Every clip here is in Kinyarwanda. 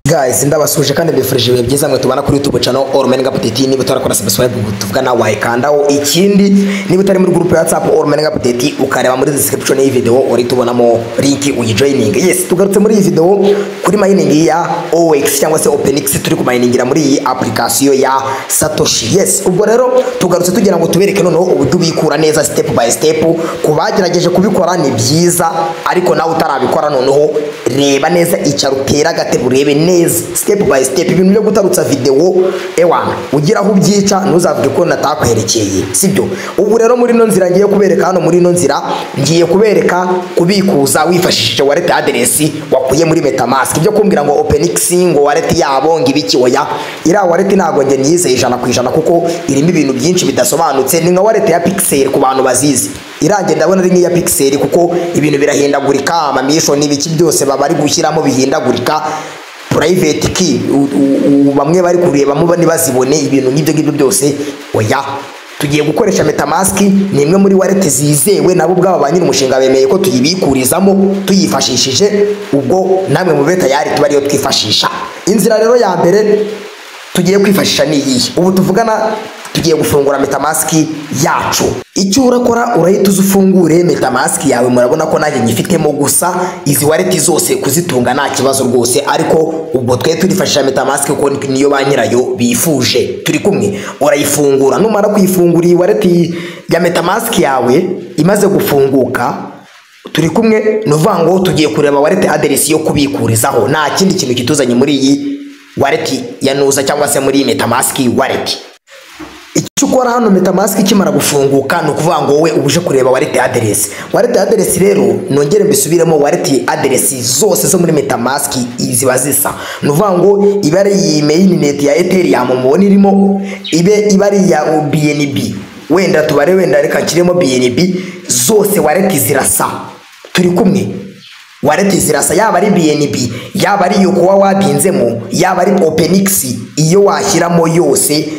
guys ndabasuje kandi mbifurije ibihe byiza mwe tubana kuri youtube channel all men update niba utarakora subscribe tuvuga nawe wayikandaho ikindi niba utari muri group ya whatsapp all men update ukareba muri description y'iyi video uri tubonamo link uyijoining yes tugarutse muri iyi video kuri mining ya OX cyangwa se OpenX turi kuminingira muri iyi application ya Satoshi yes ubwo rero tugarutse tugira ngo tubereke noneho uburyo ubikura neza step by step ku bagerageje kubikora ni byiza ariko nawe utarabikora noneho reba neza icyaro utera agatebo urebe neza step by step ibintu byo gutarutsa videwo ewana ugira aho ubyica ntuzavuge ko natakwerekeye sibyo ubu rero muri ino nzira ngiye kubereka hano muri ino nzira ngiye kubereka kubikuza wifashishije wallet address wakuye muri metamask ibyo kumbwira ngo openx ngo wallet yabo ngo ibiki oya iriya wallet ntabwo njye niyizeye ijana ku ijana kuko irimo ibintu byinshi bidasobanutse ni nka wallet ya pixel ku bantu bazizi irangiye ndabona ari nk'iya pixel kuko ibintu birahindagurika amamisho n'ibiki byose baba bari gushyiramo bihindagurika private key u- u- u- bamwe bari kurebamo ntibazibone ibintu nk'ibyo ngibyo byose oya tugiye gukoresha metamask ni imwe muri wallet zizewe nabo ubwabo ba nyiri umushinga bemeye ko tuyibikurizamo tuyifashishije ubwo namwe mube tayari tuba ariyo twifashisha inzira rero ya mbere tugiye kwifashisha ni iyihe ubu tuvugana tugiye gufungura metamask yacu icyo urakora urahita uza ufungure metamask yawe murabona ko nanjye nyifitemo gusa izi wallet zose kuzitunga nta kibazo rwose ariko ubwo twe turifashisha metamask kuko ni- niyo ba nyirayo bifuje turi kumwe urayifungura numara kuyifungura iyi wallet ya metamask yawe imaze gufunguka turi kumwe ni uvuga ngo tugiye kureba warete aderesi yo kubikurizaho nta kindi kintu kituzanye muri iyi wareti ya nuza cyangwa se muri iyi metamaski wareti icyo ukora hano metamask ikimara gufunguka ni ukuvuga ngo wowe uje kureba wallet address wallet address rero nongere mbisubiremo wallet address zose zo muri metamask ziba zisa ni ukuvuga ngo iba ari iyi mainnet ya ethereum mubona irimo ibe iba ari iya bnb wenda tubare wenda reka nshyiremo bnb zose wallet zirasa turi kumwe wareti zirasa yaba ari BNB yaba ari iyo kuba wabinzemo yaba ari OpenX iyo washyiramo yose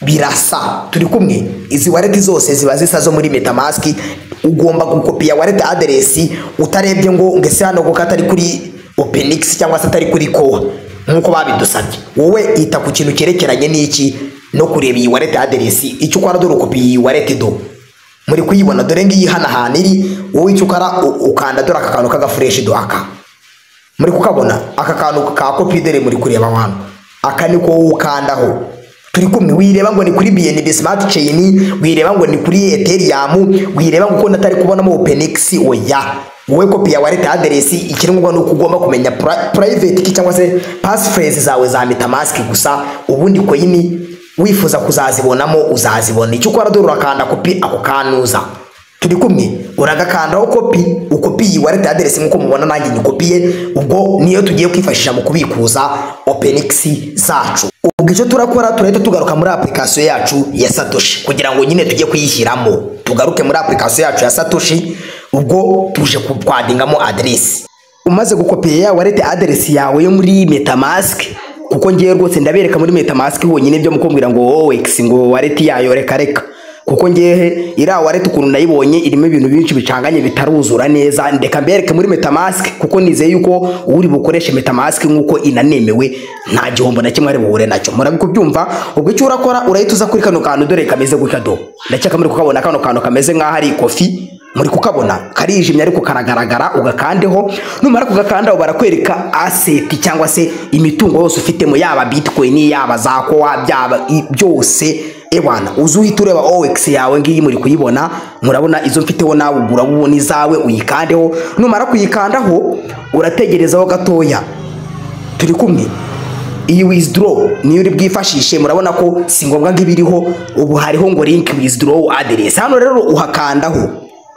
birasa turi kumwe izi wareti zose ziba zisa zo muri metamask ugomba gukopiya wareti aderesi utarebye ngo ngo ese hano kuko atari kuri OpenX cyangwa se atari kuri kowa nk'uko babidusabye wowe ita ku kintu cyerekeranye n'iki no kureba iyi wareti aderesi icyo ukora dore ukopiya iyi wareti do muri kuyibona dore ngiyi hano ahantu iri wowe icyo ukora u- ukanda dore aka kantu k'agafureshi duhaka muri kukabona aka kantu ka kopi dore muri kureba hano aka ni ko wowe ukandaho turi kumwe wireba ngo ni kuri BNB Smart Chain wireba ngo ni kuri Ethereum wireba ngo ukuntu atari kubonamo OpenX oya wowe kopi ya wallet address ikiri ngombwa ni uko ugomba kumenya pri- private key cyangwa se passphrase zawe za MetaMask gusa ubundi coin wifuza kuzazibonamo uzazibona icyo ukora dore urakanda kopi ako kanuza turi kumwe uragakandaho kopi ukopiye wallet address nk'uko mubona nanjye nyikopiye ubwo niyo tugiye kwifashisha mu kubikuza OpenX zacu ubwo icyo turakora turahita tugaruka muri application yacu ya Satoshi kugira ngo nyine tujye kuyishyiramo tugaruke muri application yacu ya Satoshi ubwo tuje kwadingamo address umaze gukopiya ya wallet address yawe yo muri metamask kuko ngiye rwose ndabereka muri metamask honyine byo mukumbwira ngo OX ngo wareti yayo reka reka kuko ngehe iriya wareti ukuntu nayibonye irimo ibintu byinshi bicanganye bitaruzura neza ndeka mbereke muri metamask kuko nizeye yuko uri bukoreshe metamask nk'uko inanemewe nta gihombo na kimwe ari buhure nacyo murabi kubyumva ubwo icyo urakora urahita uza kuri kano kantu dore kameze gutya do ndakeka muri kukabona kano kantu kameze nk'aho ari ikofi muri kukabona karijimye ariko karagaragara ugakandeho numara kugakandaho barakwereka aseti cyangwa se imitungo yose ufitemo yaba bitcoin yaba za kowa byaba i- byose ebana uzi uhita ureba ox yawe ngiyi muri kuyibona murabona izo mfiteho nawe ugura ubona izawe uyikandeho numara kuyikandaho urategerezaho gatoya turi kumwe iyi withdraw niyo uri bwifashishe murabona ko si ngombwa ngo ibiriho ubu hariho ngo link withdraw address hano rero uhakandaho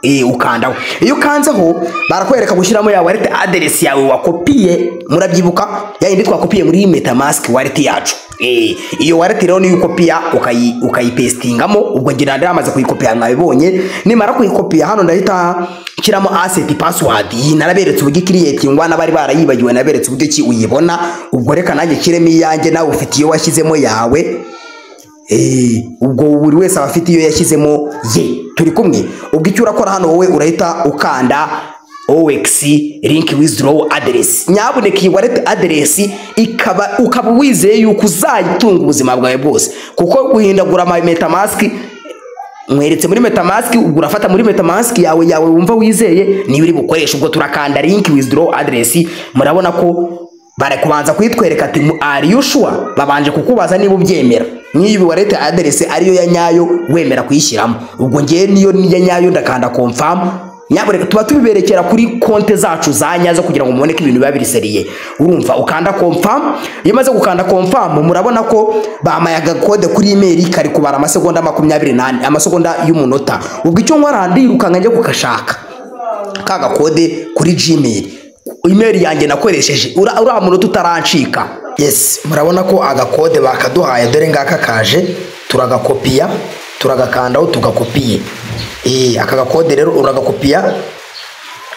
Eh, ukandaho iyo ukanzeho barakwereka gushyiramo ya wallet address yawe wakopiye murabyibuka ya yindi twakopiye muri metamask wallet yacu Eh, iyo wallet rero niyo ukopiya ukayi ukayipestingamo ubwo ngira nari amaze kuyikopiya mwabibonye nimara kuyikopiya hano ndahita nshyiramo asset password iyi naraberetse uburyo ikiriyetingwa n'abari barayibagiwe naberetse uburyo ki uyibona ubwo reka nanjye nshyiremo iyanjye nawe ufite iyo washyizemo yawe Eh, ubwo buri wese aba afite iyo yashyizemo ye turi kumwe ubwo icyo urakora hano wowe urahita ukanda ox link withdraw address nyabuneka iyi wallet address ikaba ukaba wizeye yuko uzayitunga ubuzima bwawe bwose kuko guhindagura ama metamask mweretse muri metamask ubwo urafata muri metamask yawe yawe wumva wizeye niba uri bukoresha ubwo turakanda link withdraw address murabona ko bari kubanza kuyitwereka ati ari yushua babanje kukubaza niba ubyemera n'iyo wallet address ariyo ya nyayo wemera kuyishyiramo ubwo ngewe niyo ni iya nyayo ndakanda confirm nyabureka tuba tubiberekera kuri konte zacu za nyazo kugira ngo mubone ko ibintu biba biriseriye urumva ukanda confirm iyo umaze gukanda confirm murabona ko bamaye agakode kuri email kari kubara amasegonda makumyabiri n'ane amasegonda y'umunota ubwo icyo nkora ndirukanka njya kugashaka ka gakode kuri gmail email yanjye nakoresheje ura- uriya munota utarancika yes murabona ko agakode bakaduhaye dore ngaka kaje turagakopiya turagakandaho tugakopiye Eh, aka gakode rero uragakopiya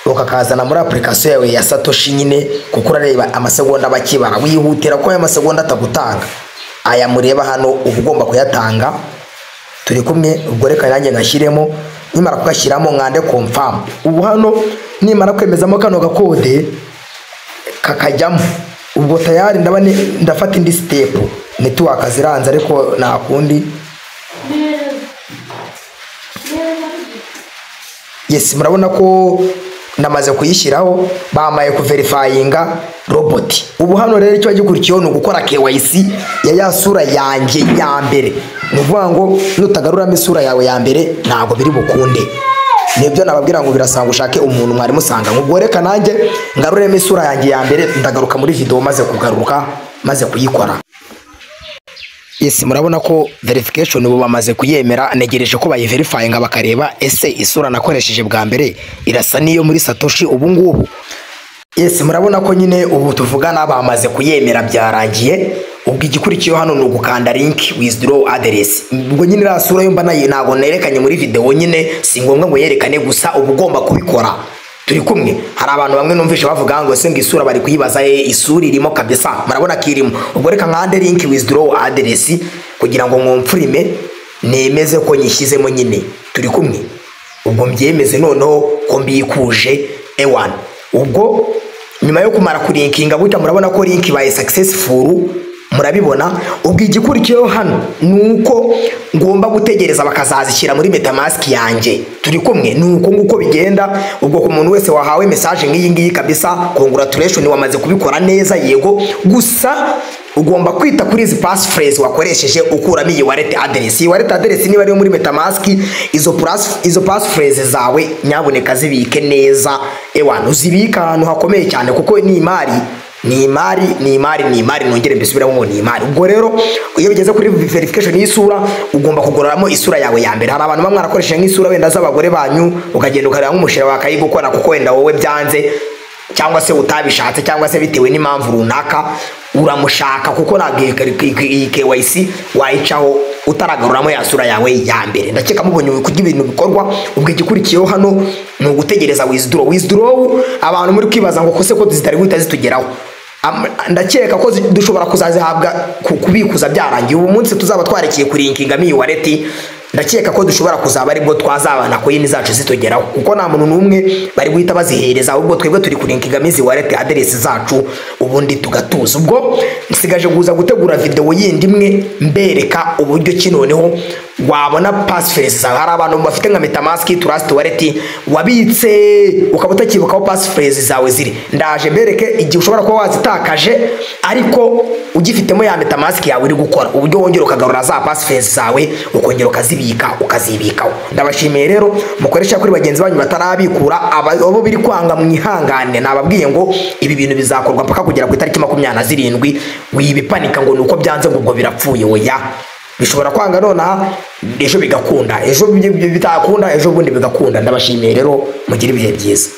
ukakazana muri application yawe ya satoshi nyine kuko urareba amasegonda bakibara wihutira ko aya masegonda atagutanga aya mureba hano uba ugomba kuyatanga turi kumwe ubwo reka nanjye ngashyiremo nimara kugashyiramo mwande confirm ubu hano nimara kwemezamo kano gakode kakajyamo ubwo tayari ndaba ni- ndafata indi step network ziranze ariko nta kundi yes murabona ko namaze kuyishyiraho bamaye kuverifayinga roboti ubu hano rero icyo gikurikiyeho ni ugukora KYC ya ya sura yanjye ya mbere ni ukuvuga ngo nutagaruramo isura yawe ya mbere ntabwo biri bukunde nibyo nababwira ngo birasanga ushake umuntu mwari musanga ubwo reka nanjye ngaruremo isura yanjye ya mbere ndagaruka muri video maze kugaruka maze kuyikora Yes, murabona ko verification ubu bamaze kuyemera negereje ko bayiverifyinga bakareba ese isura nakoresheje bwa mbere irasa n'iyo muri Satoshi ubu ngubu. Yes, murabona ko nyine ubu tuvugana bamaze kuyemera byarangiye. Ubwo igikurikiyeho hano ni ugukanda link withdraw address. Ubwo nyine iriya sura yo mba nayi- ntabwo nerekanye muri video nyine si ngombwa ngo yerekane gusa uba ugomba kubikora. Turi kumwe hari abantu bamwe numvishe bavuga ngo ese ngo isura bari kuyibaza "Eh, isura irimo kabisa murabona ko irimo ubwo reka nkande link withdraw address kugira ngo mwumfurime nemeze ko nyishyizemo nyine turi kumwe ubwo mbyemeze noneho ko mbikuje ewan ubwo nyuma yo kumara kurinkinga gutya murabona ko link ibaye successful murabibona ubwo igikurikiyeho hano ni uko ngomba gutegereza bakazazishyira muri metamask yanjye turi kumwe ni uko nguko bigenda ubwo ku muntu wese wahawe message nk'iyi ngiyi kabisa congratulation wamaze kubikora neza yego gusa ugomba kwita kuri izi passphrase wakoresheje ukuramo iyi wallet address iyi wallet address niba ariyo muri metamask izo plus izo passphrase zawe nyabuneka zibike neza ewana uzibike ahantu hakomeye cyane kuko ni imari ni imari ni imari ni imari nongere mbisubiramo ngo ni imari ubwo rero iyo bigeze kuri verification y'isura ugomba kugororamo isura yawe ya mbere hari abantu bamwe barakoresha nk'isura wenda z'abagore banyu ukagenda ukareba nk'umushira wakayigukora kuko wenda wowe byanze cyangwa se utabishatse cyangwa se bitewe n'impamvu runaka uramushaka kuko ntabwo iyi kari- iyi KYC wayicaho utaragaruramo ya sura yawe ya mbere ndakeka mubonye ubu kurya ibintu bikorwa ubwo igikurikiyeho hano ni ugutegereza withdraw withdraw abantu muri kwibaza ngo kose ko zitari guhita zitugeraho Am- ndakeka ko zi- dushobora kuzazihabwa ku- kubikuza byarangiye ubu munsi tuzaba twarekiye kurinkinga miyi wareti ndakeka ko dushobora kuzaba aribwo twazabana koyini zacu zitugeraho kuko nta muntu n'umwe bari guhita bazihereza ahubwo twebwe turi kurinkingamo izi wareti aderesi zacu ubundi tugatuza ubwo nsigaje kuza gutegura videwo yindi imwe mbereka uburyo ki noneho wabona pasifesi zawe hari abantu bafite nka metamaski turasiti wareti wabitse ukaba utakibukaho pasifesi zawe ziri ndaje mbereke igihe ushobora kuba wazitakaje ariko ugifitemo ya metamasiki yawe uri gukora uburyo wongera ukagarura za pasifesi zawe ukongera ukazibika ukazibikaho ndabashimiye rero mukoresha kuri bagenzi banyu batarabikura aba- abo biri kwanga mwihangane nababwiye ngo ibi bintu bizakorwa mpaka kugera ku itariki makumyabiri na zirindwi wibipanika ngo ni uko byanze ngo ubwo birapfuye oya bishobora kwanga nonaha ejo bigakunda ejo bi- bi- bitakunda ejo bundi bigakunda ndabashimiye rero mugire ibihe byiza